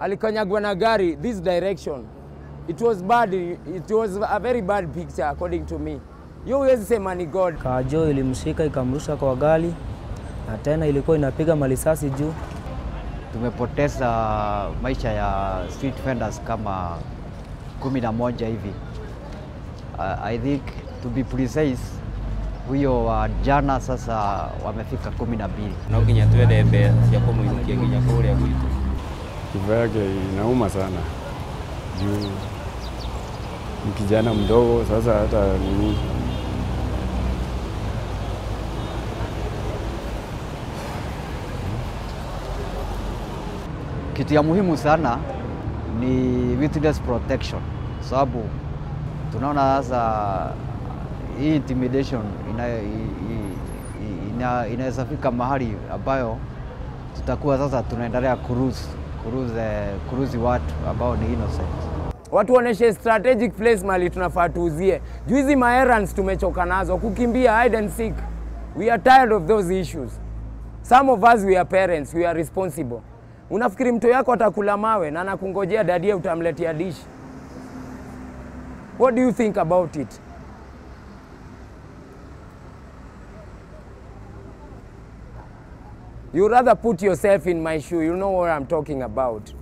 alikanyagwa na gari this direction. It was bad, it was a very bad picture according to me. Hiyo huwezi sema ni God. Kajo ilimshika ikamrusha kwa gari na tena ilikuwa inapiga malisasi juu. Tumepoteza maisha ya street vendors kama kumi na moja hivi. Uh, I think to be precise, huyo wa jana sasa wamefika kumi na mbili. no nginya twethe mbea cia kũmũinũkia nginya kũrĩa gwitũ Kifo yake inauma sana juu ni kijana mdogo, sasa hata nini Kitu ya muhimu sana ni witness protection, sababu tunaona sasa hii intimidation ina, i- i- ina, inaweza fika mahali ambayo tutakuwa sasa tunaendelea kuruzi kuruzi kuruzi watu ambao ni innocent. Watu waoneshe strategic place mali tunafaa tuuzie. Juu hizi maerrands tumechoka nazo, kukimbia hide and seek. We are tired of those issues. Some of us we are parents, we are responsible. Unafikiri mtoto yako atakula mawe na anakungojea dadie utamletea dish? What do you think about it? You rather put yourself in my shoe. You know what I'm talking about.